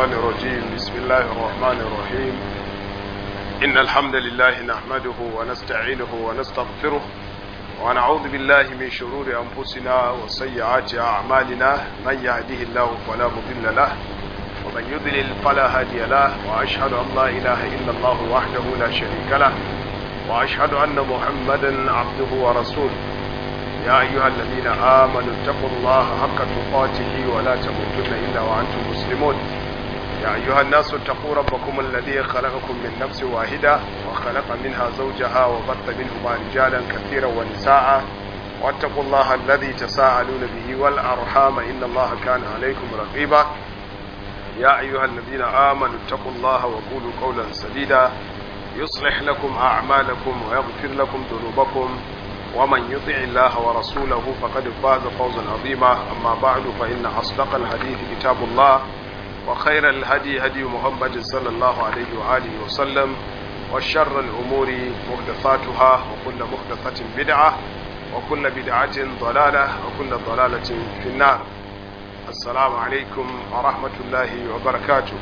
الشيطان الرجيم بسم الله الرحمن الرحيم إن الحمد لله نحمده ونستعينه ونستغفره ونعوذ بالله من شرور أنفسنا وسيئات أعمالنا من يهده الله فلا مضل له ومن يضلل فلا هادي له وأشهد أن لا إله إلا الله وحده لا شريك له وأشهد أن محمدا عبده ورسوله يا أيها الذين آمنوا اتقوا الله حق تقاته ولا تموتن إلا وأنتم مسلمون يا أيها الناس اتقوا ربكم الذي خلقكم من نفس واحدة وخلق منها زوجها وبث منهما رجالا كثيرا ونساء واتقوا الله الذي تساءلون به والأرحام إن الله كان عليكم رقيبا يا أيها الذين آمنوا اتقوا الله وقولوا قولا سديدا يصلح لكم أعمالكم ويغفر لكم ذنوبكم ومن يطع الله ورسوله فقد فاز فوزا عظيما أما بعد فإن أصدق الحديث كتاب الله وخير الهدي هدي محمد صلى الله عليه وآله وسلم وشر الأمور محدثاتها وكل محدثة بدعة وكل بدعة ضلالة وكل ضلالة في النار السلام عليكم ورحمة الله وبركاته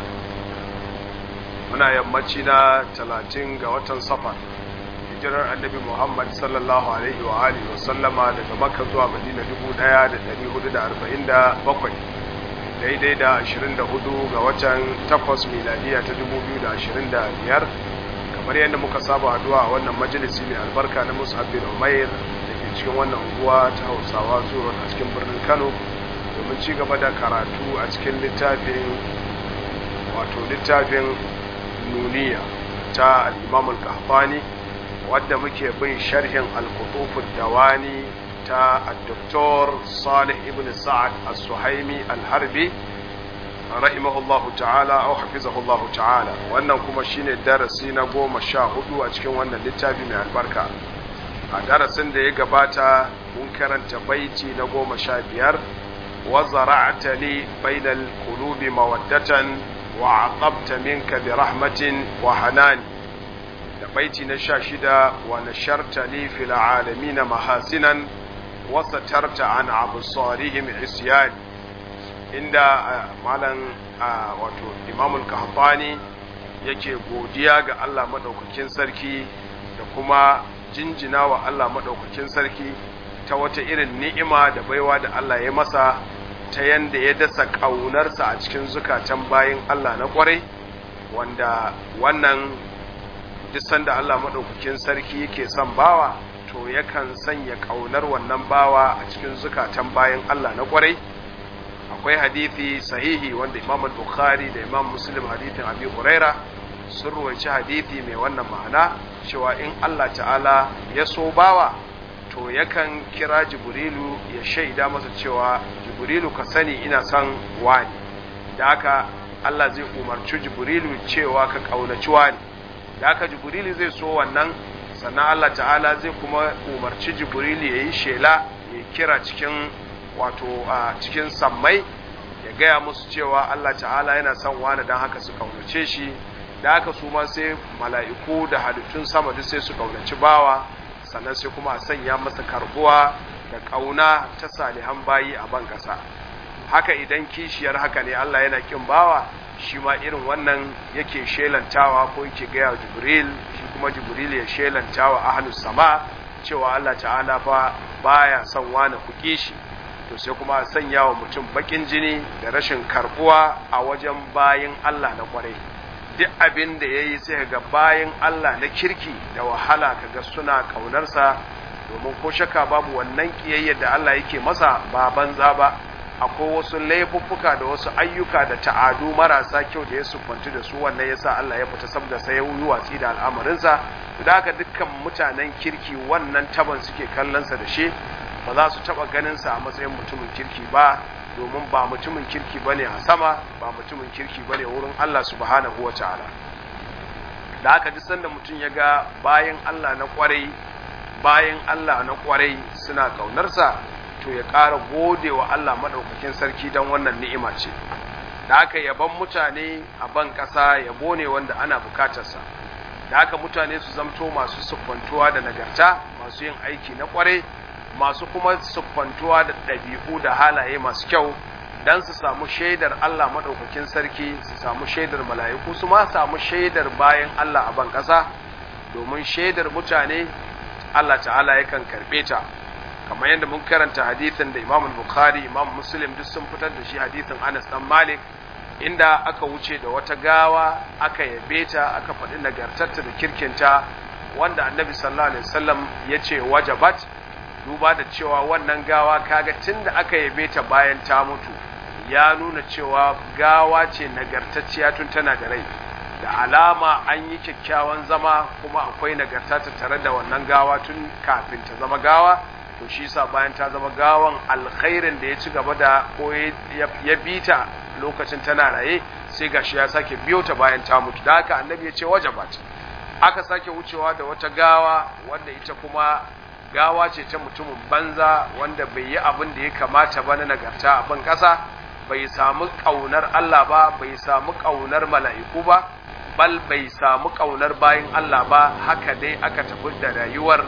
muna yammaci na talatin ga watan safar hijirar annabi muhammad sallallahu alaihi wa alihi wa sallama daga makka zuwa madina 1447 daidai da 24 ga watan 8 miladiya ta 2025 kamar yadda muka saba haduwa a wannan majalisi mai albarka na musab bin umair da ke cikin wannan unguwa ta hausawa zuwa a cikin birnin kano domin ci gaba da karatu a cikin littafin wato littafin nuniya ta al'imam al-kahfani wadda muke bin sharhin al-kutufud dawani ta al-doktor salih ibn sa'ad al-suhaimi al-harbi rahimahullahu ta'ala au hafizahullahu ta'ala wannan kuma shine darasi na goma sha hudu a cikin wannan littafi mai albarka a darasin da ya gabata mun karanta baiti na goma sha biyar wa zara'ata li bainal qulubi mawaddatan وعقبت منك برحمة وحنان بيتي نشاشدا ونشرت لي في العالمين محاسنا وسترت عن أبصارهم عصيان عند مالا wato imamul kahtani yake godiya ga Allah madaukakin sarki da kuma jinjina wa Allah madaukakin sarki ta wata irin ni'ima da baiwa da Allah ya masa ta yanda ya dasa ƙaunarsa a cikin zukatan bayan Allah na ƙwarai wanda wannan duk sanda Allah maɗaukakin sarki yake son bawa to yakan sanya ƙaunar wannan bawa a cikin zukatan bayan Allah na ƙwarai akwai hadithi sahihi wanda Imam Bukhari da Imam Muslim hadithin Abi Huraira sun ruwaici hadithi mai wannan ma'ana cewa in Allah ta'ala ya so bawa to yakan kira jibrilu ya shaida masa cewa jibrilu ka sani ina son wani da haka Allah zai umarci jibrilu cewa ka kaunaci wani da haka jibrilu zai so wannan sannan Allah ta'ala zai kuma umarci jibrilu ya yi shela ya kira cikin wato a cikin sammai ya gaya musu cewa Allah ta'ala yana son wani don haka su kaunace shi da haka su ma sai mala'iku da halittun sama duk sai su kaunaci bawa sannan sai kuma a sanya masa karbuwa da ƙauna ta salihan bayi a ban ƙasa haka idan kishiyar haka ne Allah yana kin bawa shi ma irin wannan yake shelantawa ko yake gaya jibril shi kuma jibril ya shelantawa ahlus sama cewa Allah ta'ala fa baya son wani ku kishi to sai kuma a sanya wa mutum bakin jini da rashin karbuwa a wajen bayin Allah na kwarai duk abin da ya yi sai ga bayan Allah na kirki da wahala kaga suna ƙaunarsa domin ko shaka babu wannan ƙiyayyar da Allah yake masa ba banza ba akwai wasu laifuffuka da wasu ayyuka da ta'adu marasa kyau da ya siffantu da su wannan yasa Allah ya fita saboda sai ya yi watsi da al'amarinsa da haka dukkan mutanen kirki wannan taban suke kallonsa da shi ba za su taɓa ganinsa a matsayin mutumin kirki ba domin ba mutumin kirki bane a sama ba mutumin kirki bane wurin Allah subhanahu wa ta'ala da haka duk sanda mutum ya ga bayan Allah na kwarai bayan Allah na kwarai suna kaunarsa to ya ƙara gode wa Allah maɗaukakin sarki don wannan ni'ima ce da haka yaban mutane a ban ƙasa yabo ne wanda ana bukatarsa da haka mutane su zamto masu siffantuwa da nagarta masu yin aiki na kwarai masu kuma siffantuwa da ɗabi'u da halaye masu kyau dan su samu shaidar Allah madaukakin sarki su samu shaidar mala'iku su ma samu shaidar bayan Allah a ban kasa domin shaidar mutane Allah ta'ala yakan karbe ta kamar yadda mun karanta hadithin da Imam Bukhari Imam Muslim duk sun fitar da shi hadithin Anas dan Malik inda aka wuce da wata gawa aka yabe ta aka faɗi nagartarta da kirkinta wanda Annabi sallallahu alaihi wasallam ya ce wajabat duba da cewa wannan gawa kaga tunda aka yabe ta bayan ta mutu ya nuna cewa gawa ce nagartacciya tun tana da rai da alama an yi kyakkyawan zama kuma akwai nagarta ta tare da wannan gawa tun kafin ta zama gawa to shi sa bayan ta zama gawan alkhairin da ya ci gaba da ko ya bita lokacin tana raye sai gashi ya sake biyo ta bayan ta mutu da haka annabi ya ce wajabat aka sake wucewa da wata gawa wanda ita kuma gawa ce ta mutumin banza wanda bai yi abin da ya kamata ba na nagarta a ban ƙasa bai samu ƙaunar Allah ba bai samu ƙaunar mala'iku ba bal bai samu ƙaunar bayin Allah ba haka dai aka tafi da rayuwar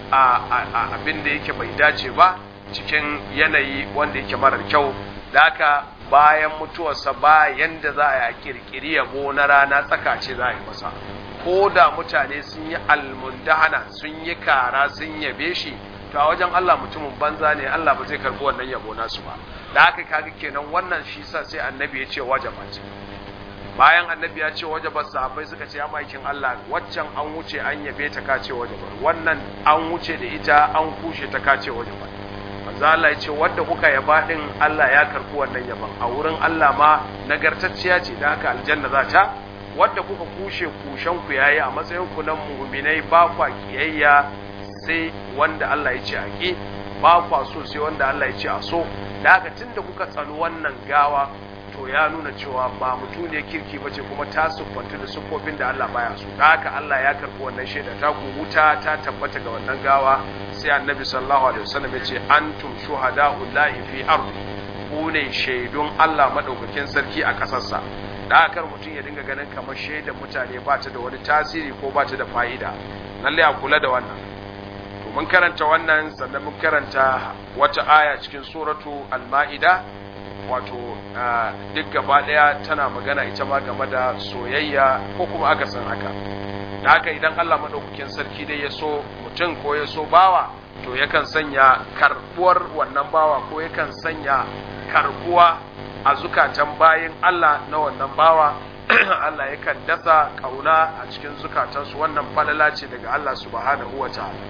a abin da yake bai dace ba cikin yanayi wanda yake marar kyau da haka bayan mutuwarsa ba yanda za a yi a kirkiri yabo na rana tsaka ce za a yi masa ko da mutane sun yi almundahana sun yi kara sun yabe shi to a wajen Allah mutumin banza ne Allah ba zai karbi wannan yabo nasu ba da haka kaga kenan wannan shi sa sai annabi ya ce wajabat bayan annabi ya ce wajabat sahabbai suka ce ya maikin Allah waccan an wuce an yabe ta ka ce wajabat wannan an wuce da ita an kushe ta ka ce wajabat manzo Allah ya ce wanda kuka yaba din Allah ya karbi wannan yaban a wurin Allah ma nagartacciya ce da haka aljanna za ta wadda kuka kushe kushen ku yayi a matsayin ku na mu'minai ba kwa kiyayya sai wanda Allah ya ce a ki ba kwa so sai wanda Allah ya ce a so da haka tunda kuka tsano wannan gawa to ya nuna cewa ba mutum ne kirki ba ce kuma ta siffanta da siffofin da Allah baya so da haka Allah ya karɓi wannan shaida ta ku wuta ta tabbata ga wannan gawa sai annabi sallallahu alaihi wasallam ya ce antum shuhada'u lahi fi ardi ku ne shaidun Allah madaukakin sarki a kasarsa da haka mutum ya dinga ganin kamar shaidar mutane ba ta da wani tasiri ko ba ta da fa'ida lalle a kula da wannan to mun karanta wannan sannan mun karanta wata aya cikin suratu al-ma'ida wato duk gaba daya tana magana ita ma game da soyayya ko kuma aka san haka da haka idan Allah madaukakin sarki dai ya so mutum ko ya so bawa to yakan sanya karbuwar wannan bawa ko yakan sanya karbuwa a zukatan bayin Allah na wannan bawa Allah yakan dasa kauna a cikin zukatansu wannan falala ce daga Allah subhanahu wa ta'ala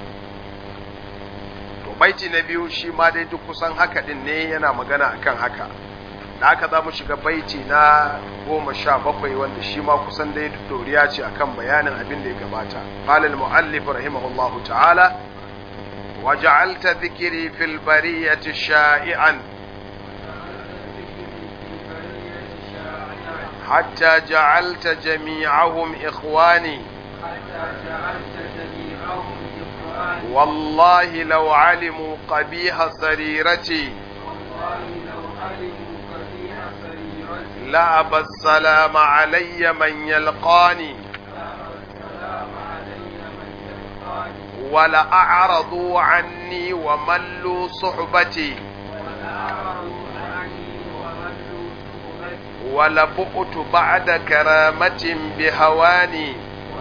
to baiti na biyu shi ma dai duk kusan haka din ne yana magana akan haka da haka za mu shiga baiti na goma sha bakwai wanda shi ma kusan dai doriya ce akan bayanin abin da ya gabata qalal muallif rahimahullahu ta'ala وجعلت ذكري في البرية شائعا حتى جعلت جميعهم إخواني والله لو علموا قبيح سريرتي لأبى السلام علي من يلقاني ولأعرضوا عني وملوا صحبتي ولبؤت بعد كرامة بهواني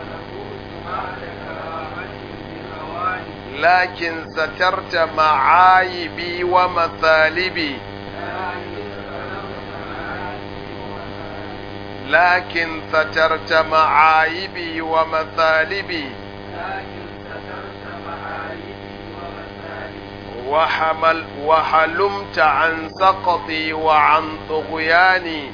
لكن سترت معايبي ومثالبي لكن سترت معايبي ومثالبي وحمل وحلمت عن سقطي وعن طغياني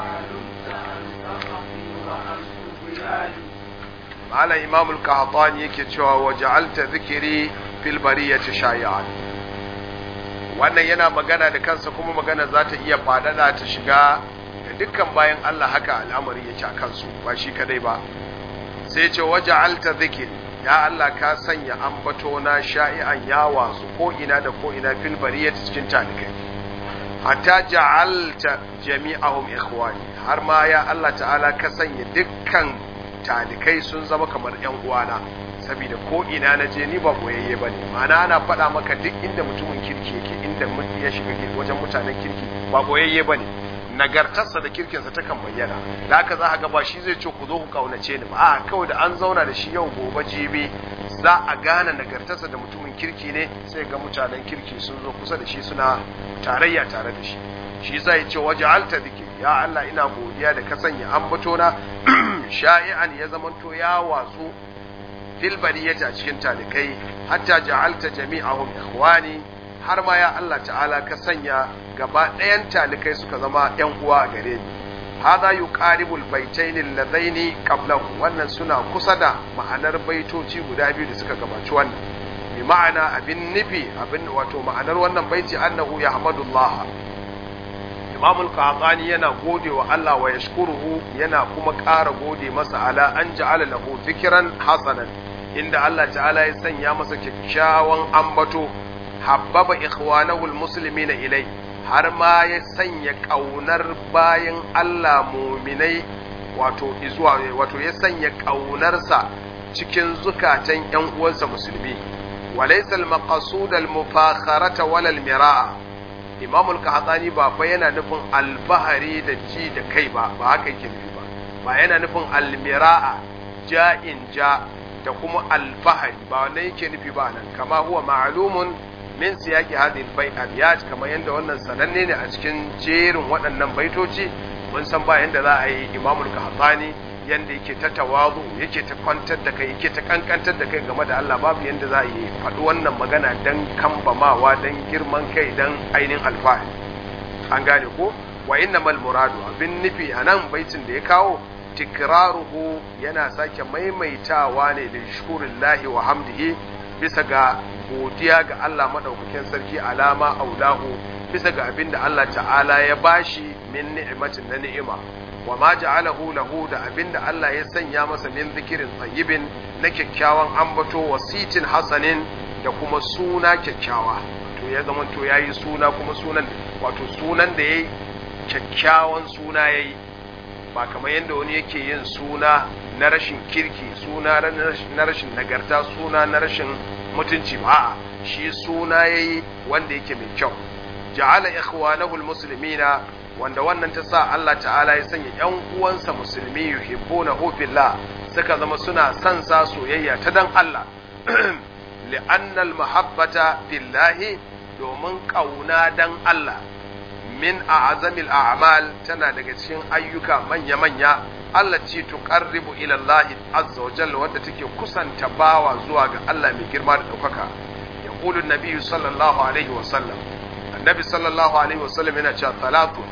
على إمام القحطاني يكتشوا وجعلت ذكري في البرية شائعا wannan yana magana da kansa kuma magana za ta iya fadada ta shiga da dukkan bayan Allah haka al'amari yake a kansu ba shi kadai ba sai ce waja'alta zikiri ya Allah ka sanya ambato na sha'i'an ya wasu ko ina da ko ina fil bariyati cikin talikai hatta ja'alta jami'ahum ikhwani har ma ya Allah ta'ala ka sanya dukkan talikai sun zama kamar yan uwana saboda ko ina na je ni ba boyayye bane ma'ana ana faɗa maka duk inda mutumin kirki yake inda ya shiga wajen mutanen kirki ba boyayye bane nagartarsa da kirkinsa ta kan bayyana da haka za a ga ba shi zai ce ku zo ku kaunace ni ba a kawai da an zauna da shi yau gobe jibi za a gane nagartarsa da mutumin kirki ne sai ga mutanen kirki sun zo kusa da shi suna tarayya tare da shi shi zai ce waje alta dike ya Allah ina godiya da ka sanya ambato na sha'i'an ya zamanto ya watsu fil bariyati a cikin talikai hatta ja'alta jami'ahum ikhwani har ma ya Allah ta'ala ka sanya gaba ɗayan talikai suka zama ‘yan uwa a gare ni hadha yuqaribul baitaini alladaini qablahu wannan suna kusa da ma'anar baitoci guda biyu da suka gabaci wannan bi ma'ana abin nufi abin wato ma'anar wannan baiti annahu yahmadullah Imam al-Qahtani yana gode wa Allah wa yashkuruhu yana kuma ƙara gode masa ala an ja'ala lahu fikran hasanan inda Allah ta'ala ya sanya masa kyakkyawan ambato habbaba ikhwanahu almuslimina ilai har ma ya sanya kaunar bayan Allah muminai wato izuwa wato ya sanya kaunarsa cikin zukatan ƴan uwansa musulmi walaysa almaqsud almufakharata wala almira'a Imam al-Qahtani ba fa yana nufin albahari da ji da kai ba ba haka yake nufi ba ba yana nufin almira'a ja'in ja da kuma alfahari ba wannan yake nufi ba nan kama huwa ma'lumun min siyaki hadhihi al-bay'at kamar yanda wannan sananne ne a cikin jerin waɗannan baitoci mun san ba yanda za a yi Imam al-Qahtani yanda yake ta tawazu yake ta kwantar da kai yake ta kankantar da kai game da Allah babu yanda za a yi faɗi wannan magana dan kambamawa dan girman kai dan ainihin alfahari an gane ko wa innamal muradu abin nufi anan baitin da ya kawo tikraruhu yana sake maimaitawa ne da shukurillahi wa hamdihi bisa ga godiya ga Allah madaukakin sarki alama aulahu bisa ga abin da Allah ta'ala ya bashi min ni'matin na ni'ima wa ma ja'alahu lahu da abin da Allah ya sanya masa min zikirin tayyibin na kyakkyawan ambato wasitin hasanin da kuma suna kyakkyawa to ya zama to yayi suna kuma sunan wato sunan da yayi kyakkyawan suna yayi ba kamar yadda wani yake yin suna na rashin kirki suna na rashin nagarta suna na rashin mutunci ba shi suna yayi wanda yake mai kyau ja'ala ikhwanahu almuslimina wanda wannan ta sa Allah ta'ala ya sanya ƴan uwansa musulmi yuhibbuna fillah suka zama suna son sa soyayya ta dan Allah li'anna almahabbata fillahi domin kauna dan Allah min a'zamil a'mal tana daga cikin ayyuka manya-manya Allah ce tuqarribu ila Allah azza wa jalla wanda take kusanta bawa zuwa ga Allah mai girma da daukaka yaqulu an-nabi sallallahu alaihi wa sallam annabi sallallahu alaihi wa sallam yana cewa salatu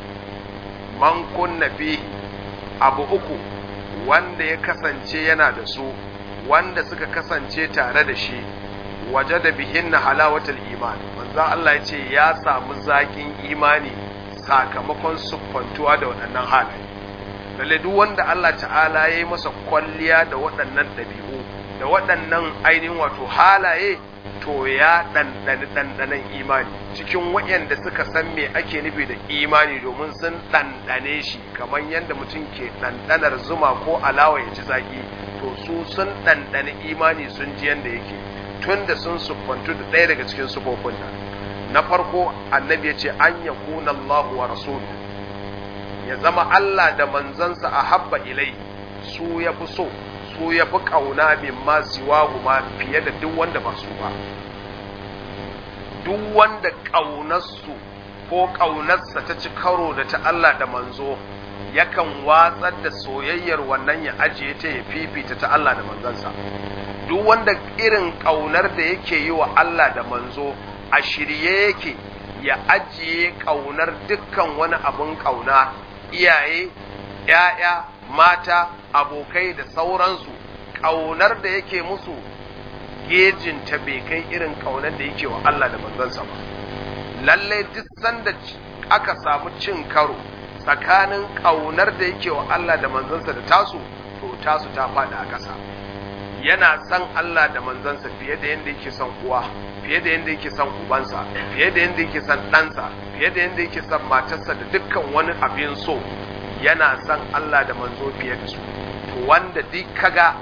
man kunna fi abu uku wanda ya kasance yana da su wanda suka kasance tare da shi wajada bihinna halawatul iman manzo Allah ya ce ya samu zakin imani sakamakon siffantuwa da waɗannan halaye lalle duk wanda Allah ta'ala ya yi masa kwalliya da waɗannan ɗabi'u da waɗannan ainihin wato halaye to ya ɗanɗani ɗanɗanen imani cikin waɗanda suka san me ake nufi da imani domin sun ɗanɗane shi kamar yadda mutum ke ɗanɗanar zuma ko alawa ya ci zaƙi to su sun ɗanɗani imani sun ji yadda yake tun da sun siffantu da ɗaya daga cikin sufofin nan na farko annabi ya ce an ya kuna Allah wa rasulu ya zama Allah da manzansa a habba ilai su ya fi so su ya fi ƙauna min ma siwahu ma fiye da duk wanda ba su ba duk wanda ƙaunarsu ko ƙaunarsa ta ci karo da ta Allah da manzo yakan watsar da soyayyar wannan ya ajiye ta ya fifita ta Allah da manzansa duk wanda irin ƙaunar da yake yi wa Allah da manzo a shirye yake ya ajiye ƙaunar dukkan wani abin ƙauna iyaye, ‘ya'ya, mata, abokai da sauransu ƙaunar da yake musu gejinta bai kai irin ƙaunar da yake wa Allah da manzansa ba. Lalle duk sanda aka samu cin karo tsakanin ƙaunar da yake wa Allah da manzansa da tasu, to tasu ta faɗi a ƙasa. Yana son Allah da manzansa fiye da yadda yake son uwa. fiye da yadda yake son ubansa fiye da yadda yake son ɗansa fiye da yadda yake son matarsa da dukkan wani abin so yana son Allah da manzo fiye da su to wanda duk kaga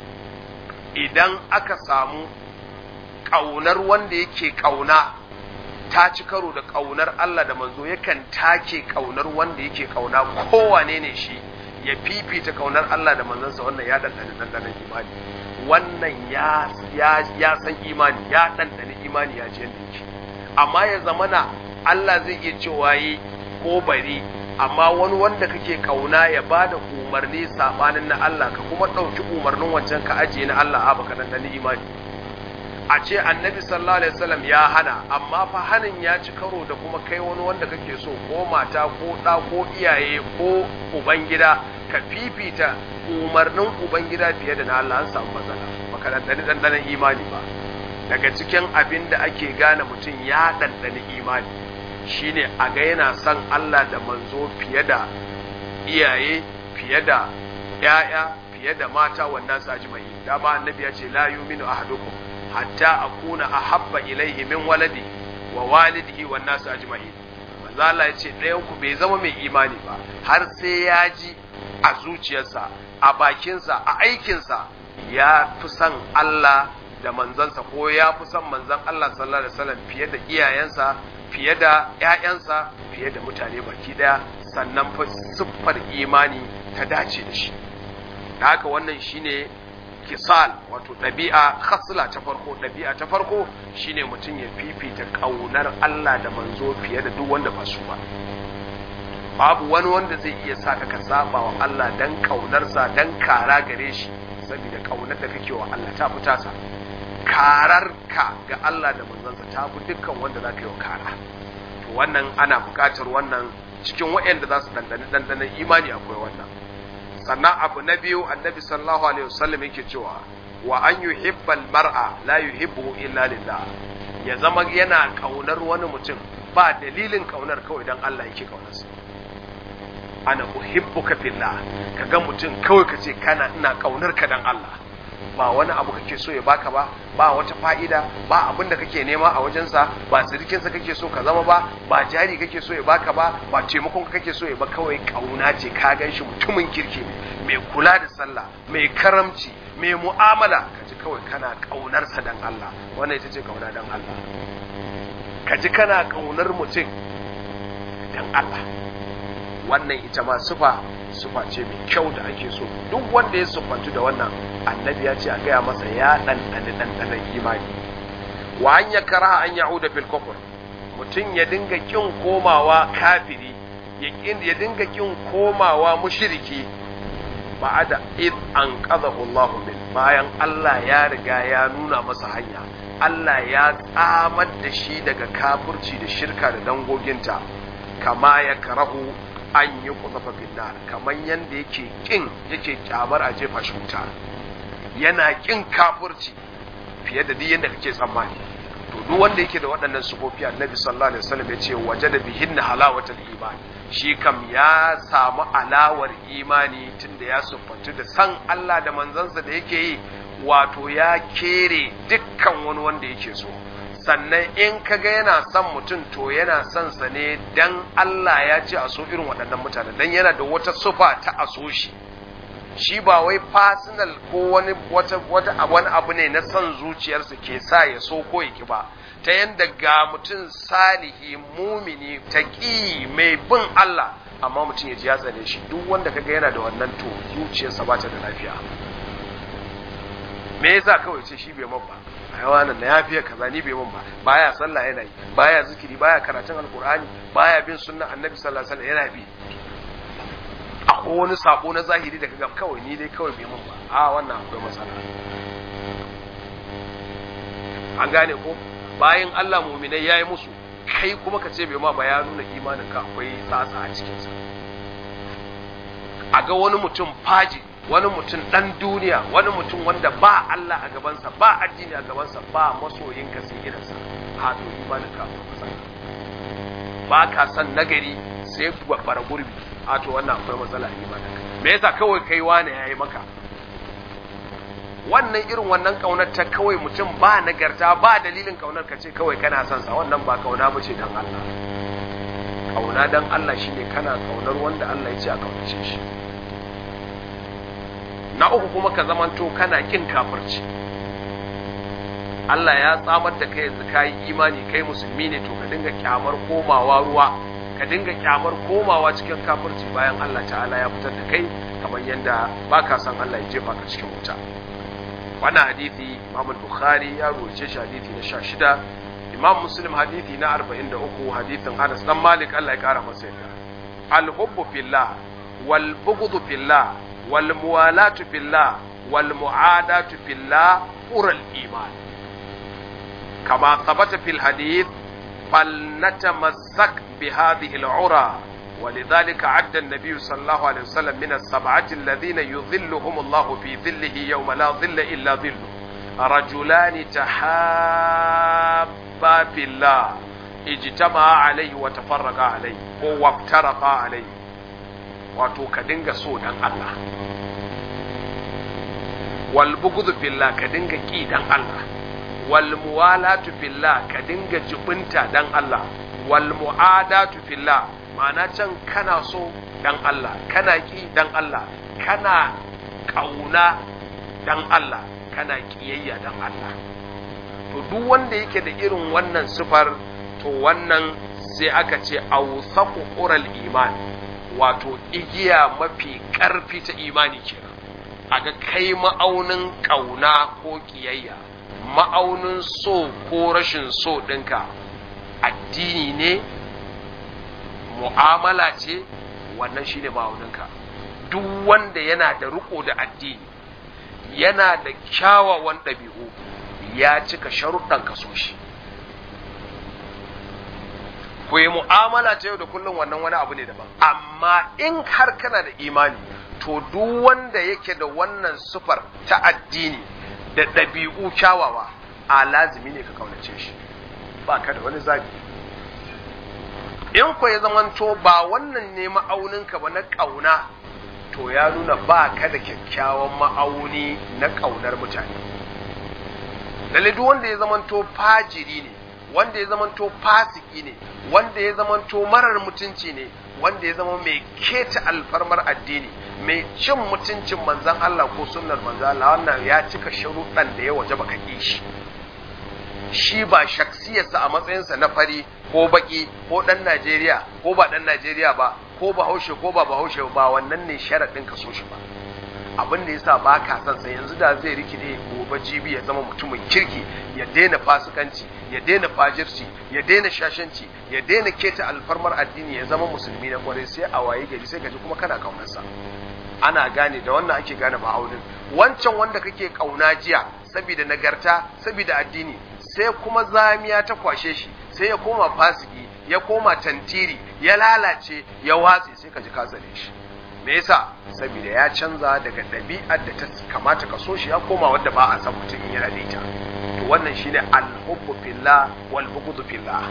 idan aka samu ƙaunar wanda yake ƙauna ta ci karo da ƙaunar Allah da manzo yakan take ƙaunar wanda yake ƙauna kowane ne shi ya fifita ƙaunar Allah da manzansa wannan ya ɗanɗani ɗanɗanon imani wannan ya ya san imani ya ɗanɗani imani ya ji yadda yake amma ya zamana Allah zai iya cewa yi ko bari amma wani wanda kake kauna ya ba da umarni sabanin na Allah ka kuma ɗauki umarnin wancan ka ajiye na Allah a baka ɗanɗani imani a ce annabi sallallahu alaihi wasallam ya hana amma fa hanin ya ci karo da kuma kai wani wanda kake so ko mata ko ɗa ko iyaye ko ubangida ka fifita umarnin ubangida fiye da na Allah an samu matsala baka ɗanɗani ɗanɗanon imani ba daga cikin abin da ake gane mutum ya ɗanɗani imani shine a ga yana son Allah da manzo fiye da iyaye fiye da ‘ya'ya fiye da mata wannan su ajimai dama annabi ya ce la yuminu ahadukum hatta akuna ahabba ilaihi min waladi wa walidihi wan nasu ajma'in manzo Allah ya ce ɗayan ku bai zama mai imani ba har sai ya ji a zuciyarsa a bakinsa a aikinsa ya fi son Allah da manzansa ko ya fi son manzan Allah sallallahu alaihi wasallam fiye da iyayensa fiye da ƴaƴansa fiye da mutane baki daya sannan fa siffar imani ta dace da shi da haka wannan shine kisal wato ɗabi'a khasla ta farko ɗabi'a ta farko shine mutum ya fifita ƙaunar Allah da manzo fiye da duk wanda ba su ba babu wani wanda zai iya saka ka saba wa Allah dan ƙaunarsa dan kara gare shi saboda ƙaunar da kake wa Allah ta fita sa karar ka ga Allah da manzansa ta fi dukkan wanda za ka yi wa kara to wannan ana buƙatar wannan cikin waɗanda za su dandani dandanan imani akwai wannan sannan abu na biyu annabi sallallahu alaihi wasallam yake cewa wa an yuhibbal mar'a la yuhibbu illa lillah ya zama yana kaunar wani mutum ba dalilin kaunar kawai dan Allah yake kaunarsa ana uhibbuka fillah kaga mutum kawai kace kana ina kaunar ka dan Allah ba wani abu kake so ya baka ba ba wata fa'ida ba abin da kake nema a wajensa ba sirikinsa kake so ka zama ba ba jari kake so ya baka ba ba taimakon kake so ya ba kawai kauna ce ka gan shi mutumin kirki ne mai kula da sallah mai karamci mai mu'amala ka ji kawai kana kaunarsa dan Allah wannan ita ce kauna dan Allah ka ji kana kaunar mutum dan Allah wannan ita ma sufa sufa ce mai kyau da ake so duk wanda ya sufantu da wannan annabi ya ce a gaya masa ya ɗanɗani ɗanɗanen imani wa an ya kara an ya'uda fil kufur mutum ya dinga kin komawa kafiri ya dinga kin komawa mushriki ba'ada id an qadahu Allahu min bayan Allah ya riga ya nuna masa hanya Allah ya tsamar da shi daga kafirci da shirka da dangoginta kama ya karahu an yi kuzafa finnar kamar yadda yake kin yake kyamar a jefa shi wuta yana kin kafurci fiye da duk yadda kake tsammani to duk wanda yake da waɗannan sufofi annabi sallallahu alaihi wasallam ya ce waje da bihin halawatul iman shi kam ya samu alawar imani tunda ya siffantu da san Allah da manzansa da yake yi wato ya kere dukkan wani wanda yake so sannan in kaga yana son mutum to yana son sa ne dan Allah ya ce a so irin waɗannan mutane dan yana da wata sufa ta a so shi shi ba wai personal ko wani wata wata wani abu ne na son zuciyarsa ke sa ya so ko ya ki ba ta yanda ga mutum salihi mumini taqi mai bin Allah amma mutum ya ji ya tsane shi duk wanda kaga yana da wannan to zuciyarsa ba ta da lafiya me yasa kawai ce shi bai mabba hayawanan na yafiya kaza ni bai mun ba baya sallah yana yi baya zikiri baya karatun alqur'ani baya bin sunnan annabi sallallahu alaihi wasallam yana bi akwai wani sako na zahiri da kaga kawai ni dai kawai bai mun ba a wannan akwai matsala an gane ko bayan Allah mu'minai yayi musu kai kuma ka ce bai ma ba ya nuna imanin ka akwai tsatsa a cikin sa a ga wani mutum faji wani mutum ɗan duniya wani mutum wanda ba Allah a gabansa ba addini a gabansa ba masoyinka sai irinsa ha to imanin ka akwai matsala ba ka san nagari sai bara gurbi a to wannan akwai matsala a imanin ka me yasa kawai kai wani yayi maka wannan irin wannan kaunar ta kawai mutum ba nagarta ba dalilin kaunar ka ce kawai kana son sa wannan ba kauna ba ce dan Allah kauna dan Allah shine kana kaunar wanda Allah ya ce a kaunace shi na uku kuma ka zamanto kana kin kafirci Allah ya tsamar da kai yanzu kayi imani kai musulmi ne to ka dinga kyamar komawa ruwa ka dinga kyamar komawa cikin kafirci bayan Allah ta'ala ya fitar da kai kamar yadda baka san Allah ya jefa ka cikin wuta wannan hadisi Imam Bukhari ya rubuce shi hadisi na 16 Imam Muslim hadisi na 43 hadisin Anas dan Malik Allah ya kara masa yadda al-hubbu fillah wal bughdu fillah wal muwalatu fillah wal mu'adatu fillah ural iman كما ثبت في الحديث فلنتمسك بهذه العرى ولذلك عد النبي صلى الله عليه وسلم من السبعة الذين يظلهم الله في ظله يوم لا ظل إلا ظله رجلان تحابا في الله اجتمعا عليه وتفرقا عليه وافترقا عليه wato ka dinga so dan Allah wal bughd fillah ka dinga ki dan Allah wal muwalatu fillah ka dinga jubunta dan Allah wal muadatu fillah ma'ana can kana so dan Allah kana ki dan Allah kana kauna dan Allah kana kiyayya dan Allah to duk wanda yake da irin wannan sifar to wannan sai aka ce awsaqu qural iman wato igiya mafi karfi ta imani kenan aga kai ma'aunin kauna ko kiyayya ma'aunin so ko rashin so ɗinka addini ne mu'amala ce wannan shine ma'auninka duk wanda yana da riko da addini yana da kyawawan ɗabi'u ya cika sharuɗan kaso shi ku yi mu'amala ta yau da kullum wannan wani abu ne daban amma in har kana da imani to duk wanda yake da wannan sufar ta addini da ɗabi'u kyawawa a lazimi ne ka kaunace shi ba ka da wani zabi in ku ya zamanto ba wannan ne ma'auninka ba na ƙauna to ya nuna ba ka da kyakkyawan ma'auni na ƙaunar mutane lalle duk wanda ya zamanto fajiri ne wanda ya zamanto fasiki ne wanda ya zamanto marar mutunci ne wanda ya zama mai keta alfarmar addini mai cin mutuncin manzan Allah ko sunnar manzan Allah wannan ya cika sharuɗan da ya waje baka ƙi shi shi ba shaksiyarsa a matsayinsa na fari ko baki ko ɗan Najeriya ko ba ɗan Najeriya ba ko bahaushe ko ba bahaushe ba wannan ne sharaɗin ka so shi ba abin da yasa ba ka son sa yanzu da zai rikide gobe jibi ya zama mutumin kirki ya daina fasikanci ya daina fajirci ya daina shashanci ya daina keta alfarmar addini ya zama musulmi na kwarai sai a waye gari sai gaji kuma kana kaunarsa ana gane da wannan ake gane ma'aunin wancan wanda kake kauna jiya saboda nagarta saboda addini sai kuma zamiya ta kwashe shi sai ya koma fasiki ya koma tantiri ya lalace ya watse sai ka ji ka tsare shi me yasa saboda ya canza daga ɗabi'ar da ta kamata ka so shi ya koma wanda ba a san mutum yana da ita to wannan shine al-hubbu fillah wal bughdu fillah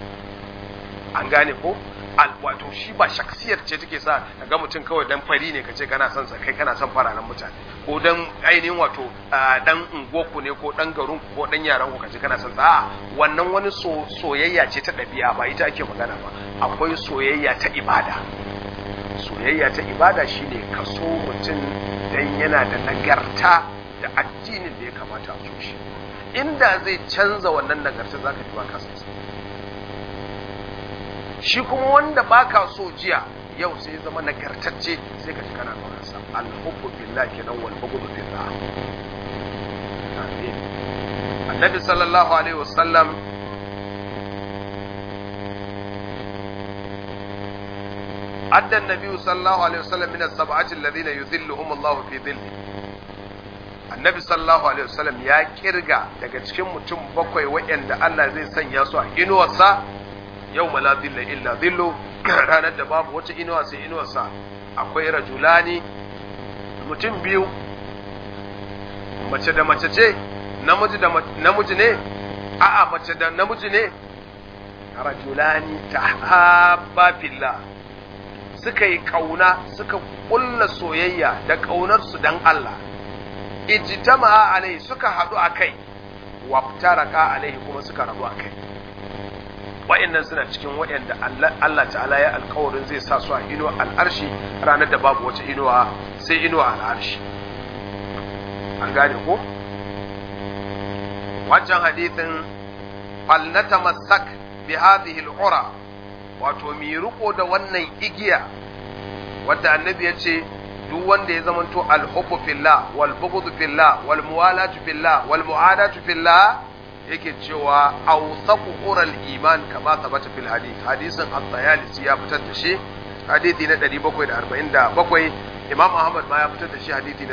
an gane ko al wato shi ba shaksiyar ce take sa ga mutum kawai dan fari ne kace kana son sa kai kana son fararen mutane ko dan ainihin wato dan ungoku ne ko dan garin ko dan yaran ku kace kana son sa a wannan wani soyayya ce ta ɗabi'a ba ita ake magana ba akwai soyayya ta ibada soyayya ta ibada shine kaso mutum dan yana da nagarta da addinin da ya kamata a so shi inda zai canza wannan nagarta zaka ji baka son sa shi kuma wanda baka so jiya yau sai zama nagartacce sai ka ji kana kaunar sa al-hubbu billahi kenan wal bughdu fillah amin annabi sallallahu alaihi wasallam أدى النبي صلى الله عليه وسلم من السبعة الذين يذلهم الله في ظله annabi sallallahu alaihi wasallam ya kirga daga cikin mutum bakwai waɗanda Allah zai sanya su a inuwarsa yau la dhilla illa dhillu ranar da babu wata inuwa sai inuwarsa akwai rajulani mutum biyu mace da mace ce namiji da namiji ne a'a mace da namiji ne rajulani tahabba fillah suka yi kauna suka kulla soyayya da ƙaunarsu dan Allah ijtama'a alai suka haɗu a kai waftaraka alaihi kuma suka rabu a kai wa'annan suna cikin wa'anda Allah ta'ala ya alkawarin zai sa su a inuwa al'arshi ranar da babu wata inuwa sai inuwa al'arshi an gane ko wancan hadithin falnata masak bi hadhihi al-ura wato mi riko da wannan igiya wadda annabi ya ce duk wanda ya zamanto al-hubbu fillah wal bughdu fillah wal muwalatu fillah wal muadatu fillah yake cewa awsaqu ural iman kama sabata fil hadith hadisin at-tayalisi ya fitar da shi hadithi na 747 imam ahmad ma ya fitar da shi hadithi na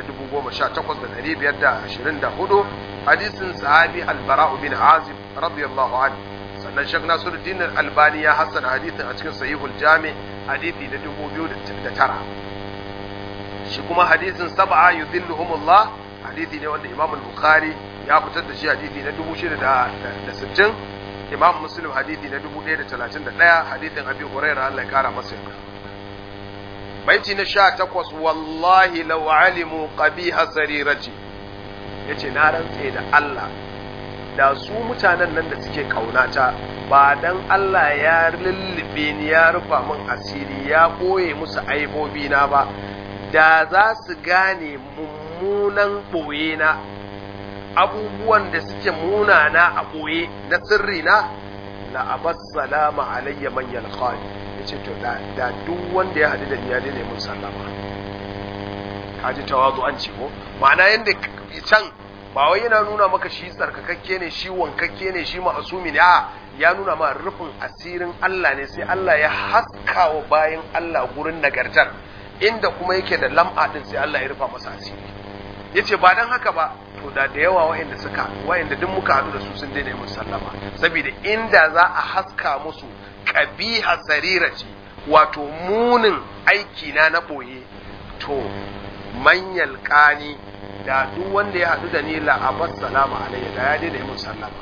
18524 hadisin sahabi al-bara'u bin azib radiyallahu anhu sannan shek nasiruddin albani ya hassana hadithin a cikin sahihul jami hadithi na 2009 shi kuma hadisin sab'a yudhilluhumullah hadithi ne wanda imam al-bukhari ya fitar da shi hadithi na 6060 imam muslim hadithi na 1031 hadithin abi hurairah Allah ya kara masa yarda baiti na 18 wallahi law alimu qabiha sarirati yace na rantse da Allah da su mutanen nan da suke kaunata ba dan Allah ya lullube ni ya rufa min asiri ya boye musu aibobi na ba da za su gane mummunan ɓoye na abubuwan da suke munana a ɓoye na sirri na la'abas salama alayya man yalqani yace to da da duk wanda ya hadu da ni ya daina mun sallama kaji tawazu an ce ko ma'ana yanda can ba wai yana nuna maka shi tsarkakakke ne shi wankakke ne shi ma'asumi ne a ya nuna ma rufin asirin Allah ne sai Allah ya haska wa bayan Allah gurin nagartar inda kuma yake da lam'a din sai Allah ya rufa masa asiri yace ba dan haka ba to da da yawa wa'anda suka wa'anda duk muka hadu da su sun daina musu sallama saboda inda za a haska musu qabiha sarirati wato munin aiki na na boye to manyal kani da duk wanda ya hadu da ni la abas salama alayya da ya daina musu sallama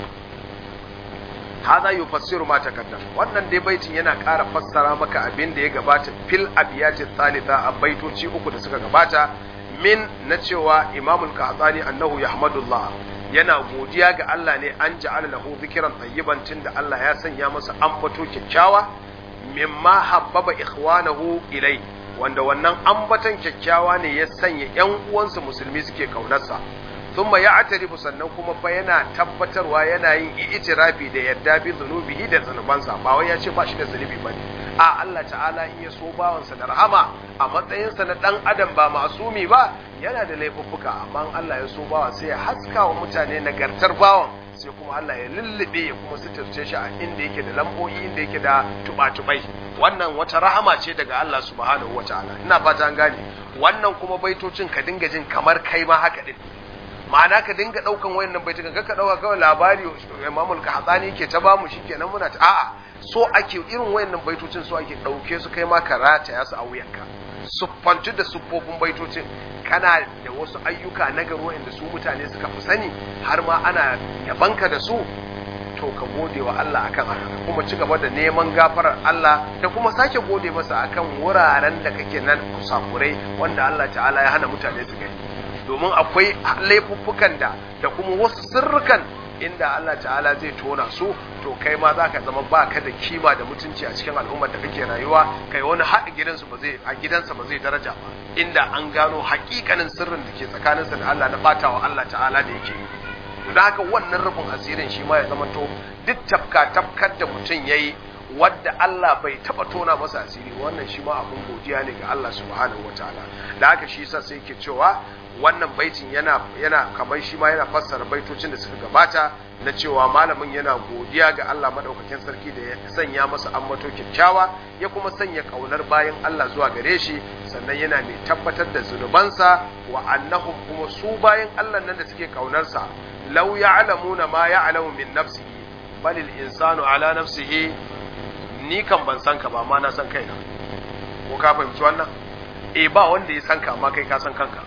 hada yufassiru ma takaddam wannan dai baitin yana ƙara fassara maka abin da ya gabata fil abiyatin thalitha a baitoci uku da suka gabata min na cewa imamul qahtani annahu yahmadullah yana godiya ga Allah ne an ja'ala lahu dhikran tayyiban tunda Allah ya sanya masa ambato kyakkyawa mimma habbaba ikhwanahu ilai wanda wannan ambatan kyakkyawa ne ya sanya ƴan uwansa musulmi suke kaunarsa thumma ya'tarifu sannan kuma fa yana tabbatarwa yana yin i'tirafi da yadda bi zunubihi da zanubansa ba wai ya ce ba shi da zunubi bane a Allah ta'ala in ya so bawansa da rahama a matsayinsa na dan adam ba masumi ba yana da laifuffuka amma Allah ya so bawa sai ya haska wa mutane nagartar bawan sai kuma Allah ya lullube ya kuma suturce shi a inda yake da lambobi inda yake da tubatubai wannan wata rahama ce daga Allah subhanahu wataala ina fata an gane wannan kuma baitocin ka dinga jin kamar kai ma haka din ma'ana ka dinga daukan wayannan baitukan ka dauka kawai labari Imamul Qahtani yake ta bamu shikenan muna ta a'a so ake irin wayannan baitocin so ake dauke su kai ma ka rataya su a wuyanka siffantu da siffofin baitocin kana da wasu ayyuka na garo inda su mutane suka fi sani har ma ana yabanka da su to ka gode wa Allah akan haka kuma ci gaba da neman gafarar Allah da kuma sake gode masa akan wuraren da kake nan kusakurai wanda Allah ta'ala ya hana mutane su gani domin akwai laifuffukan da da kuma wasu sirrukan inda Allah ta'ala zai tona su to kai ma za ka zama ba ka da kima da mutunci a cikin al'ummar da kake rayuwa kai wani haɗa gidansu ba zai a gidansa ba zai daraja ba inda an gano hakikanin sirrin da ke tsakaninsa da Allah na batawa Allah ta'ala da yake yi don haka wannan rufin asirin shi ma ya zama to duk tafka tafkar da mutum ya yi wadda Allah bai taba tona masa asiri wannan shi ma abin godiya ne ga Allah subhanahu wataala da haka shi yasa sai yake cewa wannan baitin yana yana kamar shi ma yana fassara baitocin da suka gabata na cewa malamin yana godiya ga Allah madaukakin sarki da ya sanya masa ammato kyakkyawa ya kuma sanya kaunar bayan Allah zuwa gare shi sannan yana mai tabbatar da zunubansa wa annahum kuma su bayan Allah nan da suke kaunarsa law ya'lamuna ma ya'lamu min nafsihi bal al-insanu ala nafsihi ni kan ban san ka ba ma na san kaina ko ka fahimci wannan eh ba wanda ya san ka amma kai ka san kanka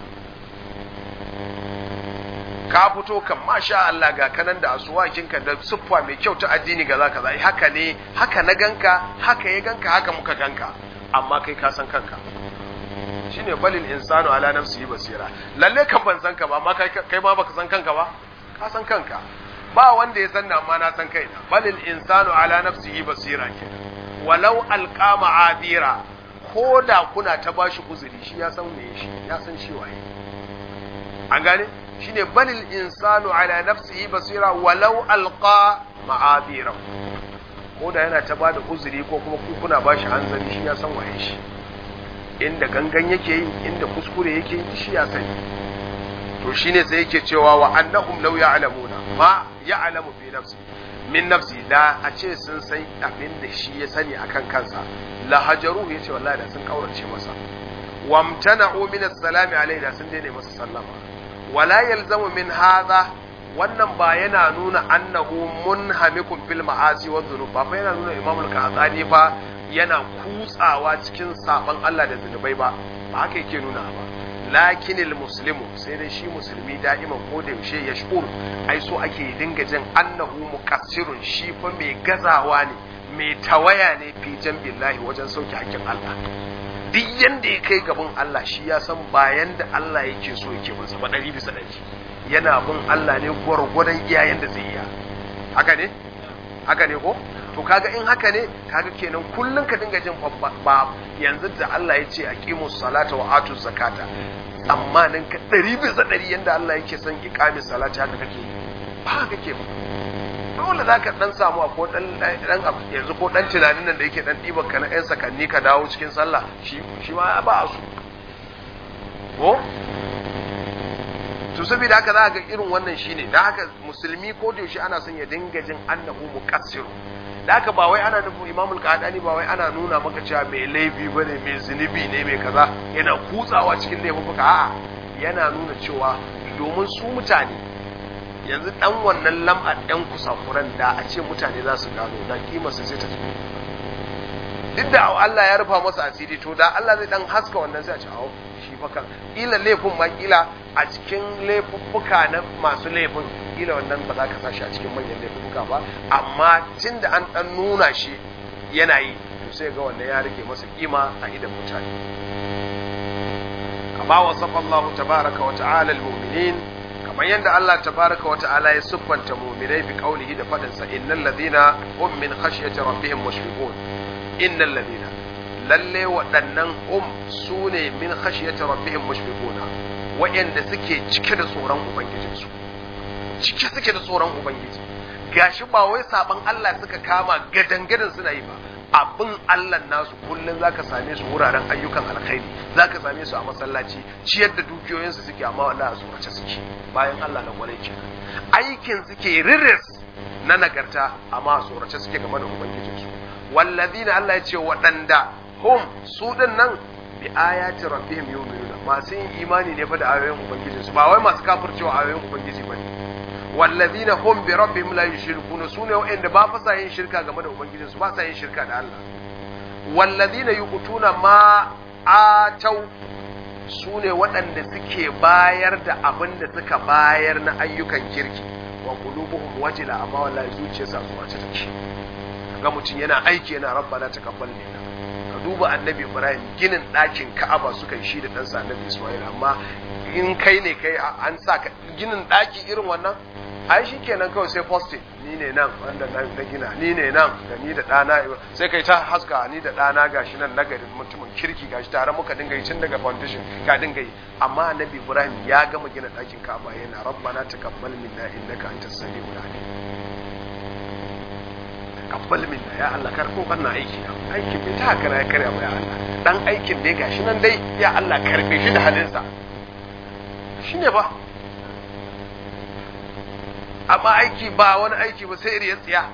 ka fito kan masha Allah ga kanan da asuwakinka da siffa mai kyau ta addini ga zaka zai haka ne haka na ganka haka ya ganka haka muka ganka amma kai ka san kanka shine balil insanu ala nafsihi basira lalle kan ban san ka ba amma kai kai ma baka san kanka ba ka san kanka ba wanda ya san amma na san kaina balil insanu ala nafsihi basira ke walau alqama adira ko da kuna ta bashi uzuri shi ya san me shi ya san shi waye an gane shine balil insanu ala nafsihi basira walau alqa ma'adira ko da yana ta bada uzuri ko kuma ku kuna bashi hanzari shi ya san waye shi inda gangan yake yi inda kuskure yake yi shi ya sani to shine sai yake cewa wa annahum law ya'lamuna ma ya'lamu fi nafsi min nafsi da a ce sun san abin da shi ya sani akan kansa la hajaruhu yace wallahi da sun kaurace masa wamtana'u min as-salami alayhi da sun daina masa sallama wala yalzamu min hadha wannan ba yana nuna annahu munhamikun fil ma'asi wa dhunub ba fa yana nuna Imam al-Qahtani fa yana kutsawa cikin saban Allah da zunubai ba ba haka yake nuna ba lakinil muslimu sai dai shi musulmi da'iman ko da yaushe ya shur ai so ake dinga jin annahu muqassirun shi fa mai gazawa ne mai tawaya ne fi billahi wajen sauke hakkin Allah duk yanda ya kai gaban Allah shi ya san bayan da Allah yake so yake masa ba ɗari bisa ɗari yana bin Allah ne gwargwadon iyayen da zai iya haka ne haka ne ko to kaga in haka ne kaga kenan kullun ka dinga jin ba yanzu da Allah ya ce aqimus salata wa atuz zakata tsammanin ka ɗari bisa ɗari yanda Allah yake son iqamis salati haka kake ba haka kake ba dole za ka dan samu a ko dan yanzu ko dan tunanin nan da yake dan ɗiban ka na yan sakanni ka dawo cikin sallah shi shi ma ba a su ko to saboda haka za ga irin wannan shine da haka musulmi ko da yaushe ana son ya dinga jin annahu muqassiru da haka ba wai ana nufin imamul qadani ba wai ana nuna maka cewa mai laifi bane mai zunubi ne mai kaza yana kutsawa cikin laifuka a'a yana nuna cewa domin su mutane yanzu dan wannan lam'ar ɗan kusakuran da a ce mutane za su gano da kimarsa sai ta tafi duk da Allah ya rufa masa asiri to da Allah zai dan haska wannan sai a ce awo shi fa kan kila laifin ma kila a cikin laifuffuka na masu laifin kila wannan ba za ka sa shi a cikin manyan laifuffuka ba amma tun da an dan nuna shi yana yi to sai ga wannan ya rage masa kima a idan mutane kama wasafa Allah tabaraka wa ta'ala al-mu'minin kamar yadda Allah tabaraka wa ta'ala ya siffanta mu'minai bi qaulihi da fadin sa innal ladina hum min khashyati rabbihim mushfiqun innal ladina lalle waɗannan hum sune min khashyati rabbihim mushfiquna wa'anda suke cike da tsoron ubangijinsu cike suke da tsoron ubangiji gashi ba wai saban Allah suka kama gadangadan suna yi ba abin Allah nasu kullum zaka same su wuraren ayyukan alkhairi zaka same su a masallaci ciyar da dukiyoyinsu suke amma wallahi a tsorace suke bayan Allah na kwarai ke aikin suke riris na nagarta amma a tsorace suke game da ubangijinsu wallazina Allah ya ce waɗanda hum su din nan bi ayati rabbihim yu'minuna masu yin imani ne fa da ayoyin ubangijinsu ba wai masu kafircewa ayoyin ubangiji bane wallazina hum bi rabbihim la yushrikuna sune wa'anda ba fa sa yin shirka game da ubangijin su ba sa yin shirka da Allah wallazina yuqutuna ma atau sune waɗanda suke bayar da abin da suka bayar na ayyukan kirki wa qulubuhum wajila amma wallahi zuciyarsa zuwa ta take ga mutum yana aiki yana rabbana taqabbal minna ka duba annabi ibrahim ginin ɗakin ka'aba suka yi shi da ɗansa annabi ismail amma in kai ne kai an sa ginin ɗaki irin wannan ai shi kenan kawai sai posting ni ne nan wanda na gina ni ne nan da ni da ɗana sai kai ta haska ni da ɗana gashi nan nagari mutumin kirki gashi tare muka dinga yi tun daga foundation ka dinga yi amma annabi ibrahim ya gama gina ɗakin ka'aba yana rabbana taqabbal minna innaka antas samiul alim taqabbal minna ya Allah karko wannan aiki na aikin bai ta kara ya karya ba ya Allah dan aikin dai gashi nan dai ya Allah karbe shi da halinsa shine ba amma aiki ba wani aiki ba sai iriya tsiya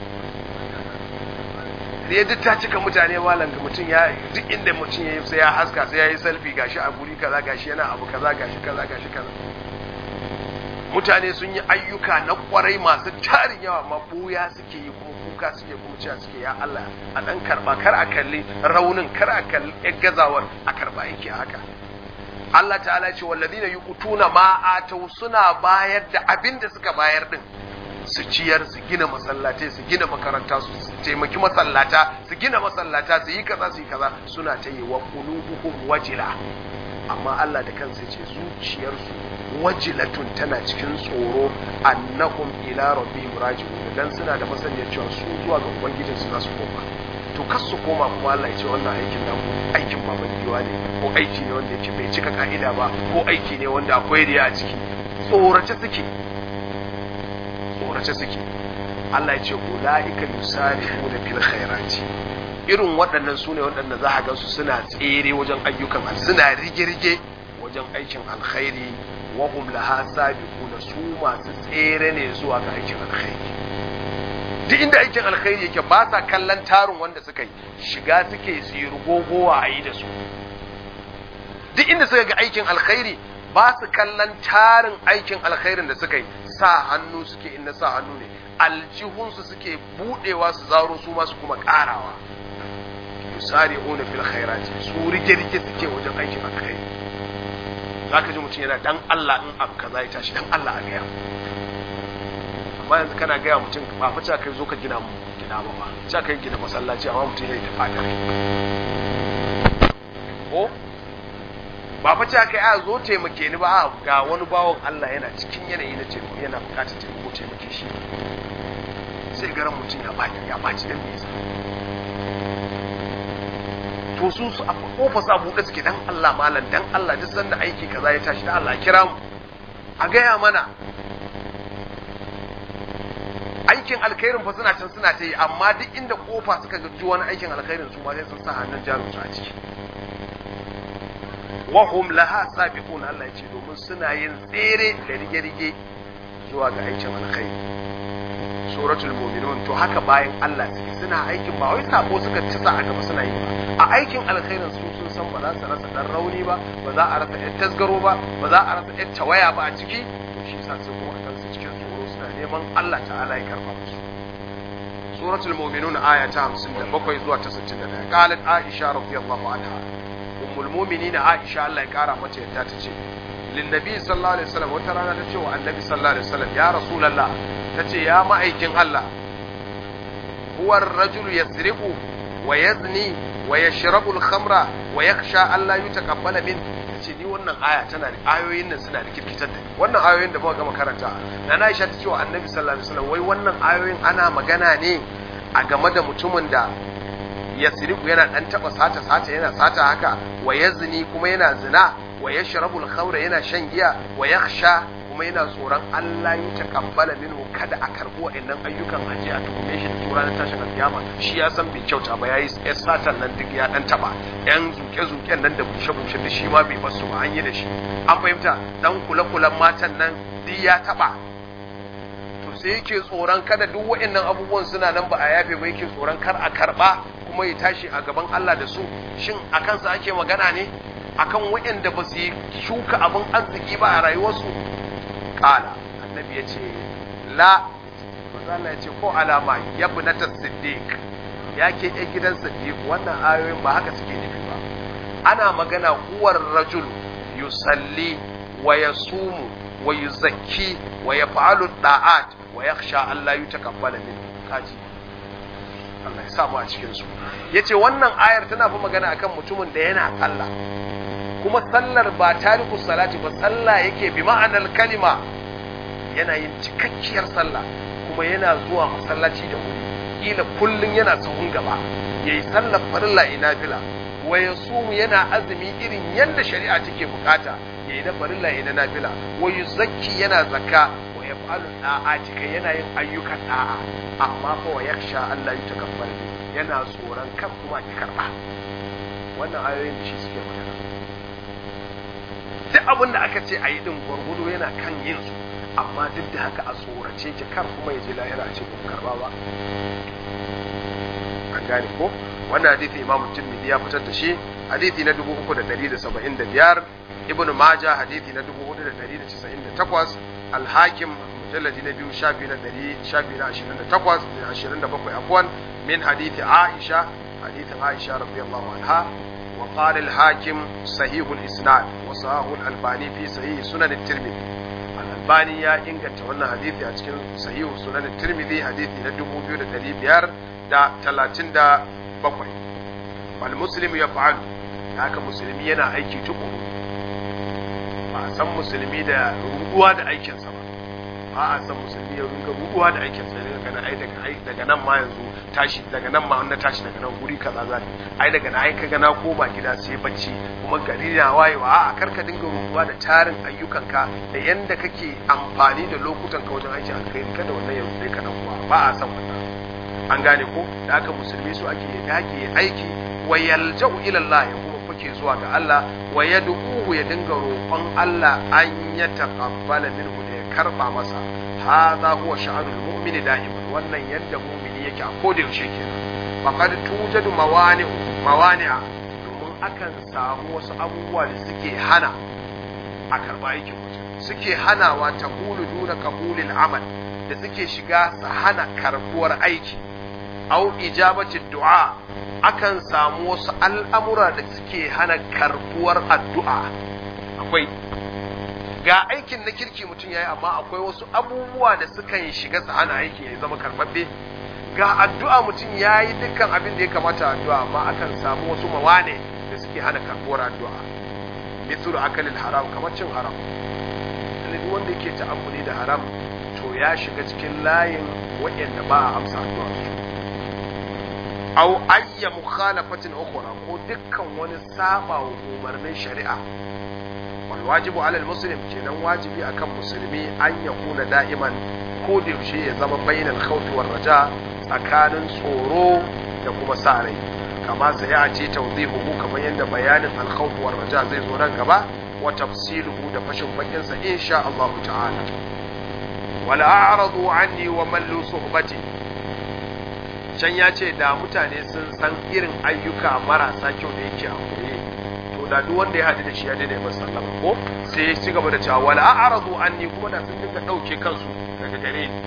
riya duk ta cika mutane malam ga mutum ya duk inda mutum ya yi sai ya haska sai ya yi selfie gashi a guri kaza gashi yana abu kaza gashi kaza gashi kaza mutane sun yi ayyuka na kwarai masu tarin yawa amma buya suke yi kuma kuka suke kuma cewa suke ya Allah a dan karba kar a kalli raunin kar a kalli gazawar a karba aiki haka Allah ta'ala ce wallazina yuqutuna ma atau suna bayar da abin da suka bayar din su ciyar su gina masallatai su gina makaranta su taimaki masallata su gina masallata su yi kaza su yi kaza suna ta yi wa qulubuhum wajila amma Allah da kansa ce zuciyarsu wajilatun tana cikin tsoro annahum ila rabbihim raji'un dan suna da masaniyar cewa su zuwa ga ubangijin su za su koma to kas su koma kuma Allah ya ce wannan aikin naku aikin baban giwa ne ko aiki ne wanda yake bai cika ka'ida ba ko aiki ne wanda akwai riya a ciki tsorace suke tsorace suke Allah ya ce ulaika yusari'una fil khairati irin waɗannan su ne waɗanda za a gansu suna tsere wajen ayyukan suna rige-rige wajen aikin alkhairi wa hum laha sabiquna su masu tsere ne zuwa ga aikin alkhairi duk inda aikin alkhairi yake ba sa kallon tarin wanda suka yi shiga suke su yi rugogowa a yi da su duk inda suka ga aikin alkhairi ba su kallon tarin aikin alkhairin da suka yi sa hannu suke inda sa hannu ne aljihunsu suke budewa su zaro su masu kuma karawa yusari'una fil khairati su rike-rike suke wajen aikin alkhairi zaka ji mutum yana dan Allah in abu kaza ya tashi dan Allah a gaya amma yanzu kana gaya mutum ba fa cewa kai zo ka gina mu gina ba ba cewa kai gina masallaci amma mutum ya yi tafa da ko ba fa cewa kai a zo taimake ni ba ga wani bawon Allah yana cikin yanayi na taimako yana bukatar taimako taimake shi sai garan mutum ya baki ya baci dan nesa to su su a kofa sa buɗe suke dan Allah malam dan Allah duk sanda aiki kaza ya tashi da Allah kira mu a gaya mana aikin alkhairin fa suna can suna ta yi amma duk inda kofa suka ji wani aikin alkhairin su ma sai sun sa hannun jarum su a ciki wa hum laha sabiqun Allah ya ce domin suna yin tsere da rige-rige zuwa ga aikin alkhairi suratul mu'minun to haka bayan Allah suke suna aikin ba wai sabo suka ci sa aka ba suna yi ba a aikin alkhairin su sun san ba za su rasa dan rauni ba ba za a rasa ɗan tasgaro ba ba za a rasa ɗan tawaya ba a ciki to shi yasa su kuma kansu cikin tsoro suna neman Allah ta'ala ya karba musu suratul mu'minun aya ta 57 zuwa ta 61 qalat aisha radiyallahu anha ummul mu'minin aisha Allah ya kara mata yadda ta ce linnabi sallallahu alaihi wasallam wata rana ta ce wa annabi sallallahu alaihi wasallam ya rasulullah ta ce ya ma'aikin Allah huwa ar-rajulu yasriqu wa yazni wa yashrabu al-khamra wa yakhsha an la yutaqabbala min ce ni wannan aya tana da ayoyin nan suna da kirkitar da wannan ayoyin da muka gama karanta na Aisha ta ce wa annabi sallallahu alaihi wasallam wai wannan ayoyin ana magana ne a game da mutumin da yasriqu yana dan taba sata sata yana sata haka wa yazni kuma yana zina wa ya sharabul khamra yana shan giya wa yakhsha kuma yana tsoron Allah ya takabbala minhu kada a karbi wa'annan ayyukan aje a tukume shi da tura na tashin alkiyama shi ya san bai kyauta ba yayi ya satan nan duk ya dan taba yan zuke zuken nan da bushe bushe da shi ma bai basu ba an yi da shi an fahimta dan kula kulan matan nan duk ya taba to sai yake tsoron kada duk wa'annan abubuwan suna nan ba a yafe ba yake tsoron kar a karba kuma ya tashi a gaban Allah da su shin akan sa ake magana ne akan waɗanda ba su yi shuka abin arziki ba a rayuwarsu kala annabi ya ce la mazala ya ce ko alama ya bi na siddiq ya ke ɗan gidan siddiq wannan ayoyin ba haka suke nufi ba ana magana uwar rajul yusalli wa yasumu wa yuzakki wa yaf'alu da'at wa yakhsha Allah yutakabbala min kaji Allah ya samu a cikin su yace wannan ayar tana fa magana akan mutumin da yana sallah kuma sallar ba tariku salati ba sallah yake bi ma'anar kalima yana yin cikakkiyar sallah kuma yana zuwa masallaci da wuri kila kullun yana sahun gaba yayi sallar farilla ina fila wa yasumu yana azumi irin yadda shari'a take bukata yayi na farilla ina nafila wa yuzakki yana zakka wa yaf'alu da'ati kai yana yin ayyukan da'a amma fa wa yakhsha Allah yutakabbal yana tsoron kan kuma ki karba wannan ayoyin da shi suke magana duk abin da aka ce a yi din gwargwado yana kan yin su amma duk da haka a tsorace ki kar kuma ya je lahira ce ba karba ba an gane ko wannan hadisi imam tirmidhi ya fitar da shi hadisi na 3175 ibnu majah hadisi na 4198 al-hakim mujalladi na biyu shafi na 100 shafi na 28 da 27 afwan min hadisi aisha hadisin aisha radiyallahu anha وقال الحاكم صحيح الإسناد وصحاه الألباني في صحيح سنن الترمذي الألباني يا إنك تولى حديثي أتكلم صحيح سنن الترمذي حديثي ندبو بيو دلي بيار دا تلاتين دا بقوي والمسلم يفعل haka musulmi yana aiki tukuru ba a san musulmi da ruduwa da aikinsa ba ba a san musulmi ya runga ruduwa da aikinsa ne ganin ai daga ai daga nan ma yanzu tashi daga nan ma na tashi daga nan guri kaza za ni ai daga nan ai kaga na koma gida sai bacci kuma gari na wayewa a'a karka dinga rubuwa da tarin ayyukanka da yanda kake amfani da lokutan ka wajen aiki alkhairi kada wannan yanzu dai ka dan uwa ba a san wannan an gane ko da aka musulmi su ake ya dage ya aiki wa yalja'u ila Allah ya kuma fake zuwa ga Allah wa yad'uhu ya dinga roƙon Allah an ya taqabbala minhu da ya karba masa hadha huwa sha'anul mu'mini da'iman wannan yadda mu'mini yake a koda yaushe kenan faqad tujadu mawani mawani'a domin akan samu wasu abubuwa da suke hana a karba aikin mutum suke hanawa ta hulu duna kabulil amal da suke shiga su hana karbuwar aiki au ijabati du'a akan samu wasu al'amura da suke hana karbuwar addu'a akwai ga aikin na kirki mutum yayi amma akwai wasu abubuwa da sukan shiga su hana aikin ya zama karbabbe ga addu'a mutum yayi dukkan abin da ya kamata addu'a amma akan samu wasu mawane da suke hana karbuwar addu'a mithlu akalil haram kamar cin haram duk wanda yake ta'ammuli da haram to ya shiga cikin layin waɗanda ba a amsa addu'a su aw ayya mukhalafatin ukhra ko dukkan wani saba wa umarnin shari'a wal wajibu ala al muslim kenan wajibi akan musulmi an ya kuna da'iman ko da yaushe ya zama bainal khawfi war raja tsakanin tsoro da kuma sa rai kama sai ya ce tawdihuhu kamar yadda bayanin al khawf war raja zai zo nan gaba wa tafsiluhu da fashin bakin sa insha Allah ta'ala wala a'radu anni wa mallu suhbati can ya ce da mutane sun san irin ayyuka marasa kyau da yake a koye to da duk wanda ya haɗu da shi ya daidai masa sallama ko sai ya ci gaba da cewa wala a'radu anni kuma da sun dinga ɗauke kansu daga gare ni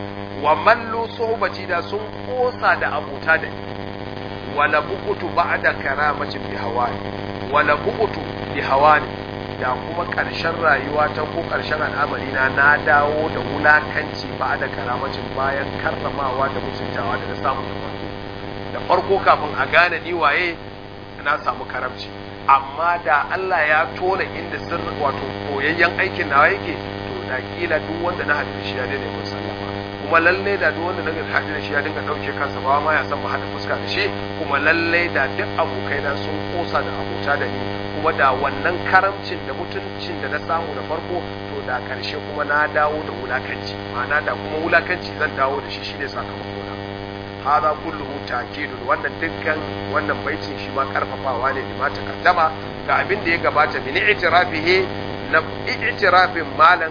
wa mallu suhbati da sun kosa da abota da ni wala buqutu ba'da karamatin bi hawani wala buqutu bi hawani da kuma ƙarshen rayuwa ta ko ƙarshen al'amari na na dawo da wulakanci ba da karamacin bayan karramawa da mutuntawa da na samu da farko da farko kafin a gane ni waye na samu karamci amma da Allah ya tona inda sirri wato koyayyen aikin nawa yake to da kila duk wanda na haɗu shi ya daina mun sallama kuma lalle da duk wanda na haɗu da shi ya dinga ɗauke kansa ba ma ya san mu haɗa fuska da shi kuma lalle da duk abokaina sun kosa da abota da ni kuma da wannan karamcin da mutuncin da na samu da farko to da karshe kuma na dawo da wulakanci ma'ana da kuma wulakanci zan dawo da shi shine sakamako na hada kulluhu ta'kidun wannan dukkan wannan baitin shi ma karfafawa ne da mata kaddama ga abin da ya gabata min i'tirafihi na i'tirafin malan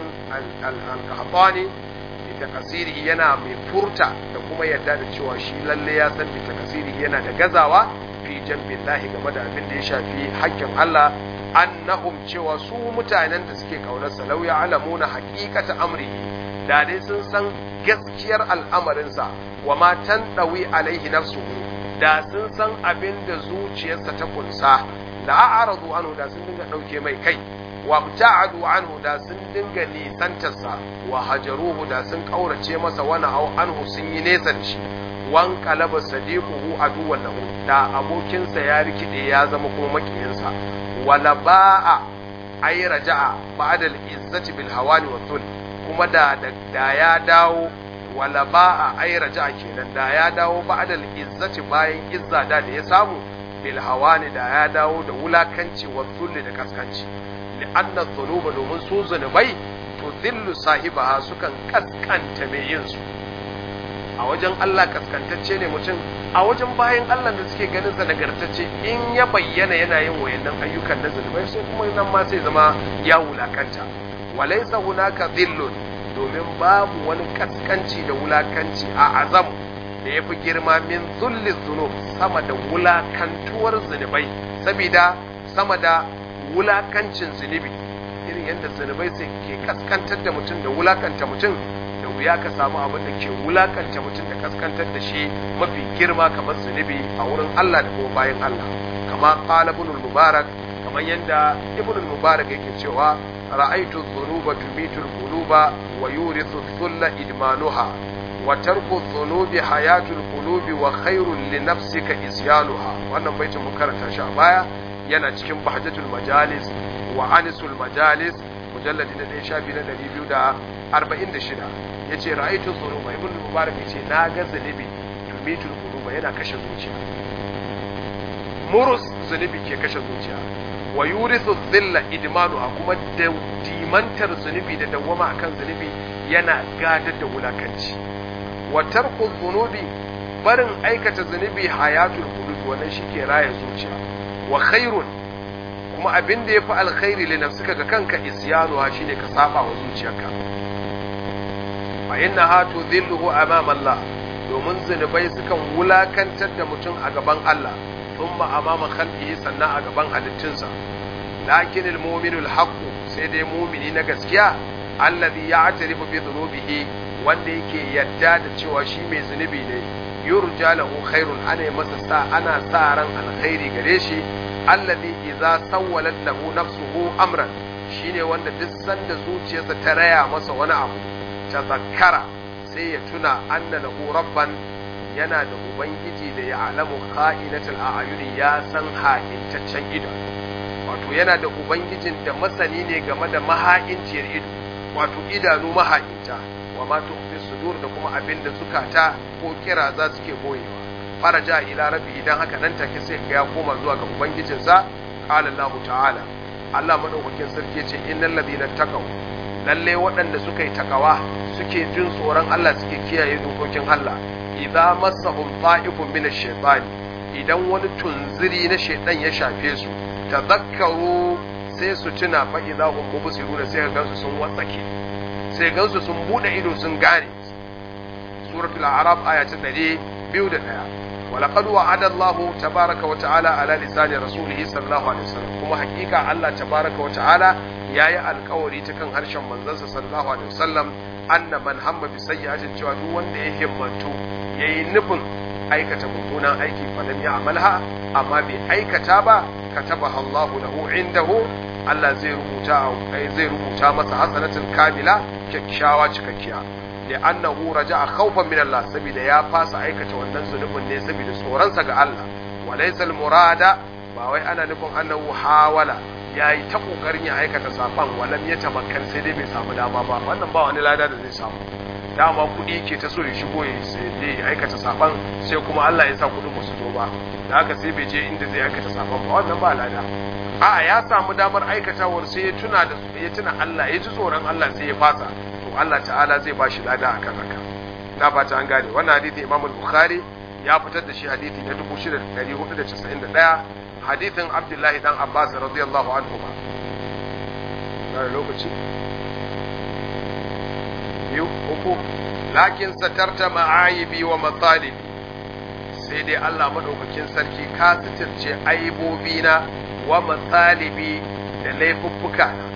al-qahtani bi takasiri yana mai furta da kuma yadda da cewa shi lalle ya san bi takasiri yana da gazawa fi jambin lahi game da abin da ya shafi haƙƙin Allah annahum cewa su mutanen da suke kaunarsa lau ya alamuna haƙiƙata amri da dai sun san gaskiyar al'amarinsa wa ma tandawi alaihi nafsuhu da sun san abin da zuciyarsa ta kunsa la a'radu anhu da sun dinga dauke mai kai wa ta'adu anhu da sun dinga nisantarsa wa hajaruhu da sun kaurace masa wani au anhu sun yi nesa da shi wan kalaba sadiquhu aduwwan lahu da abokinsa ya rikide ya zama kuma makiyinsa wala ba'a ay raja'a ba'da al-izzati bil hawani wa dhul kuma da da ya dawo wala ba'a ay raja'a kenan da ya dawo ba'da al-izzati bayan izza da da ya samu bil hawani da ya dawo da wulakanci wa dhul da kaskanci li anna dhunuba domin su zunubai to dhillu sahibaha sukan kaskanta mai yin su a wajen Allah kaskantacce ne mutum a wajen bayan Allah da suke ganin sa nagartacce in ya bayyana yana yin wayannan ayyukan na zulmai sai kuma nan ma sai zama ya wulakanta walaysa hunaka dhillun domin babu wani kaskanci da wulakanci a azam da yafi girma min zulli dhunub sama da wulakantuwar zunubai saboda sama da wulakancin zunubi irin yadda zunubai sai ke kaskantar da mutum da wulakanta mutum da wuya ka samu abin da ke wulakanta mutum da kaskantar da shi mafi girma kamar zunubi a wurin Allah da kuma bayan Allah kama qala ibn mubarak kamar yadda ibn mubarak yake cewa ra'aytu dhunuba tumitu al-quluba wa yurithu dhulla idmanuha wa tarku dhunubi hayatul qulubi wa khairul li nafsika isyanuha wannan baitin mun karanta shi a baya yana cikin bahjatul majalis wa anisul majalis mujalladi na 1 shafi na 246 yace ra'aytu dhunuba ibn mubarak yace na ga zunubi tumitul quluba yana kashe zuciya murus zunubi ke kashe zuciya wa yurithu dhilla idmanuha kuma da dimantar zunubi da dawwama akan zunubi yana gadar da wulakanci wa tarku dhunubi barin aikata zunubi hayatul qulub wannan shike raya zuciya wa khairun kuma abin da yafi alkhairi li nafsika ga kanka isyanuha shine ka saba wa zuciyarka fa innaha tudhilluhu amama Allah domin zunubai sukan wulakantar da mutum a gaban Allah thumma amama khalqihi sannan a gaban halittunsa lakin almu'minu alhaqu sai dai mu'mini na gaskiya alladhi ya'tarifu bi dhunubihi wanda yake yadda da cewa shi mai zunubi ne yurja lahu khairun ana masa sa ana sa ran alkhairi gare shi alladhi idza sawwalat lahu nafsuhu amran shine wanda duk sanda zuciyarsa ta raya masa wani abu ta zakkara sai ya tuna anna lahu rabban yana da ubangiji da ya alamu kha'inatul a'yuni ya san ha'intaccen ido wato yana da ubangijin da masani ne game da maha'inciyar ido wato idanu maha'inta wa ma tukhfi sudur da kuma abin da zukata ko kira za su ke boyewa faraja ila rabbi idan haka nan take sai ga ya koma zuwa ga ubangijinsa qala Allah ta'ala Allah madaukakin sarki yace innal ladina taqaw lalle waɗanda suka yi takawa suke jin tsoron Allah suke kiyaye dokokin Allah idza massahum ta'ifun min ash-shaytani idan wani tunziri na shaytan ya shafe su tadhakkaru sai su tuna fa idza hum mubsiruna sai gansu sun watsake sai gansu sun bude ido sun gane suratul a'raf aya ta 201 ولقد وعد الله تبارك وتعالى على لسان رسوله صلى الله عليه وسلم كما حقيقة الله تبارك وتعالى يا القوري تكن هرشم منزل صلى الله عليه وسلم أن من هم بسيئة cewa duk wanda ya himmatu yayi nufin aikata mummunan aiki falam ya amalha amma bai aikata ba katabaha Allah lahu indahu Allah zai rubuta zai rubuta masa hasanatul kamila kyakkyawa cikakkiya لأنه رجع خوفا من الله سبيل يا فاس أيكة والنزل من ne saboda tsoronsa ga Allah وليس المراد ba wai ana nufin annahu hawala yayi ta kokarin ya aikata safan walam ya tamakkan sai dai bai samu dama ba wannan ba wani lada da zai samu dama kuɗi ke ta so ya shigo ya sai dai ya aikata safan sai kuma Allah ya sa kuɗin ba su zo ba da haka sai bai je inda zai aikata safan ba wannan ba lada a'a ya samu damar aikatawar sai ya tuna da ya tuna Allah ya ji tsoron Allah sai ya fasa Allah ta'ala zai ba shi lada a kan haka na fata an gane wannan hadithi imam bukhari ya fitar da shi hadithi na 6491 hadithin abdullahi dan abbas radiyallahu anhu ba na lokaci biyu uku lakin satarta ma'ayibi wa matsalibi sai dai Allah madaukakin sarki ka sitirce aibobina wa matsalibi da laifuffuka na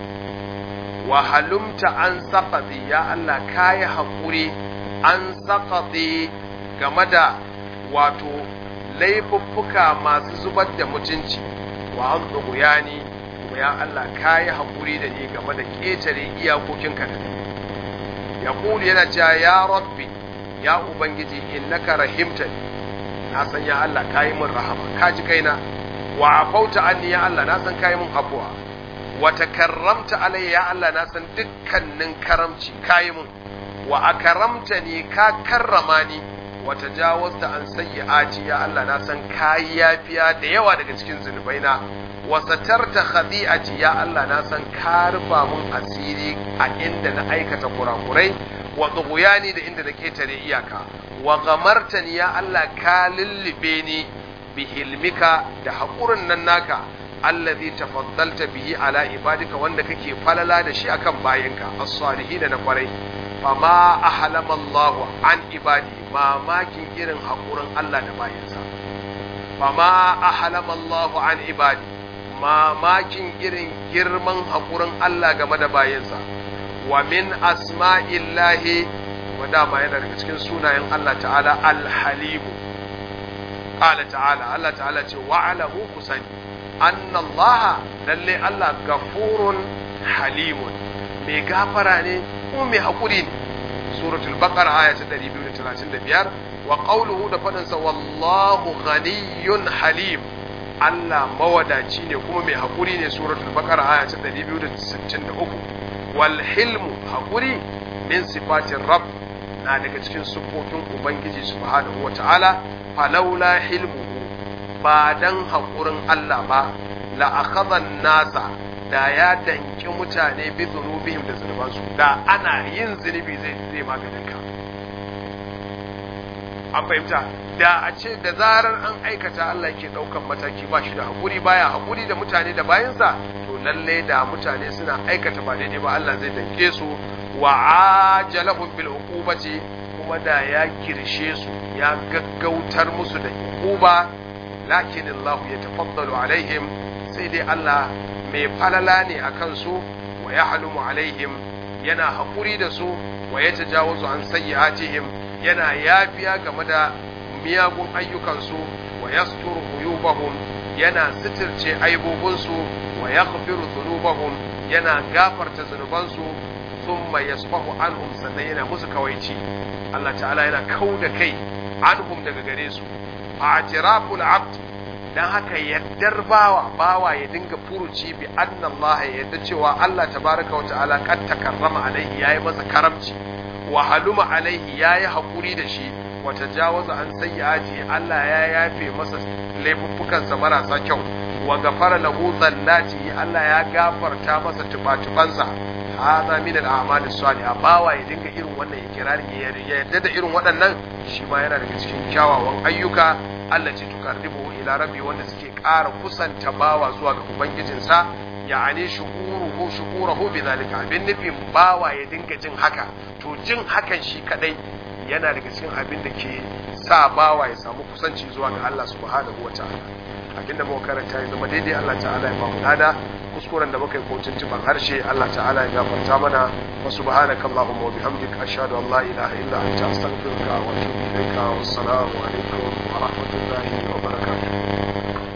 wa halumta an saƙaɗe ya Allah ka yi haƙuri an saƙaɗe game da wato laifuffuka masu zubar da mutunci wa an ni kuma ya Allah ka yi haƙuri da ni game da ƙetare iyakokinka da ni ya yana cewa ya rabbi ya ubangiji innaka rahimta ni na san ya Allah ka yi min rahama ka ji kaina wa afauta anni ya Allah na san ka yi min afuwa wata karramta alayya ya Allah na san dukkanin karamci kayi mun wa akaramta ni ka karrama ni wata jawazta an sayyi'ati ya Allah na san kayi yafiya da yawa daga cikin zunubaina wa satarta khadi'ati ya Allah na san ka rufa mun asiri a inda na aikata kurakurai wa tughyani da inda na ketare iyaka wa gamartani ya Allah ka lullube ni bihilmika da haƙurin nan naka allazi tafaddalta bihi ala ibadika wanda kake falala da shi akan bayinka as-salihin na kwarai fama ahlama Allah an ibadi mamakin irin hakurin Allah da bayinsa fama ahlama Allah an ibadi mamakin irin girman hakurin Allah game da bayinsa wa min asma'illahi wanda ma yana daga cikin sunayen Allah ta'ala al-halim qala ta'ala Allah ta'ala ce wa'alahu kusani anna Allah lalle Allah gafurun halimun mai gafara ne ko mai hakuri ne suratul baqara aya ta 235 wa qawluhu da fadin sa wallahu ghaniyyun halim Allah mawadaci ne kuma mai hakuri ne suratul baqara aya ta 263 wal hilmu hakuri min sifatin rabb na daga cikin sufofin ubangiji subhanahu wata'ala falaula hilmuhu ba dan haƙurin Allah ba la akhadhan nasa da ya danki mutane bi zunubihim da zunubansu da ana yin zunubi zai zai maganin ka an fahimta da a ce da zarar an aikata Allah ke daukan mataki ba shi da hakuri baya hakuri da mutane da bayansa to lalle da mutane suna aikata ba daidai ba Allah zai danke su wa ajalahum bil uqubati kuma da ya kirshe su ya gaggautar musu da uquba lakin Allah ya tafaddalu alaihim sai dai Allah mai falala ne akan su wa yahlumu alaihim yana hakuri da su wa yatajawazu an sayyi'atihim yana yafiya game da miyagun ayyukansu wa yasturu uyubahum yana sitirce aibobinsu wa yaghfiru dhunubahum yana gafarta zunubansu thumma yasfahu anhum sannan yana musu kawaici Allah ta'ala yana kauda kai anhum daga gare su a'tiraful abd dan haka yaddar bawa bawa ya dinga furuci bi anna Allah ya yadda cewa Allah tabaraka wa ta'ala kad takarrama alaihi yayi masa karamci wa haluma alaihi yayi hakuri da shi wa tajawaza an sayyiati Allah ya yafe masa laifuffukansa marasa kyau wa gafara lahu dhallati Allah ya gafarta masa tubatubansa hadha min al-a'mal as-salihah bawa ya dinga irin wannan ikirarin ya yadda da irin waɗannan shi ma yana daga cikin kyawawan ayyuka Allah ce tukarribu ila rabbi wanda suke ƙara kusanta bawa zuwa ga ubangijinsa ya'ani shukuruhu shukurahu bidhalika abin nufin bawa ya dinga jin haka to jin hakan shi kadai yana daga cikin abin da ke sa bawa ya samu kusanci zuwa ga Allah subhanahu wataala abinda muka karanta ya zama daidai Allah ta'ala ya ba mu lada kuskuren da muka yi ko tuntuban harshe Allah ta'ala ya gafarta mana wa subhanaka allahumma wa bihamdika ashhadu an la ilaha illa anta astaghfiruka wa atubu ilaika wassalamu alaikum wa rahmatullahi wa barakatuh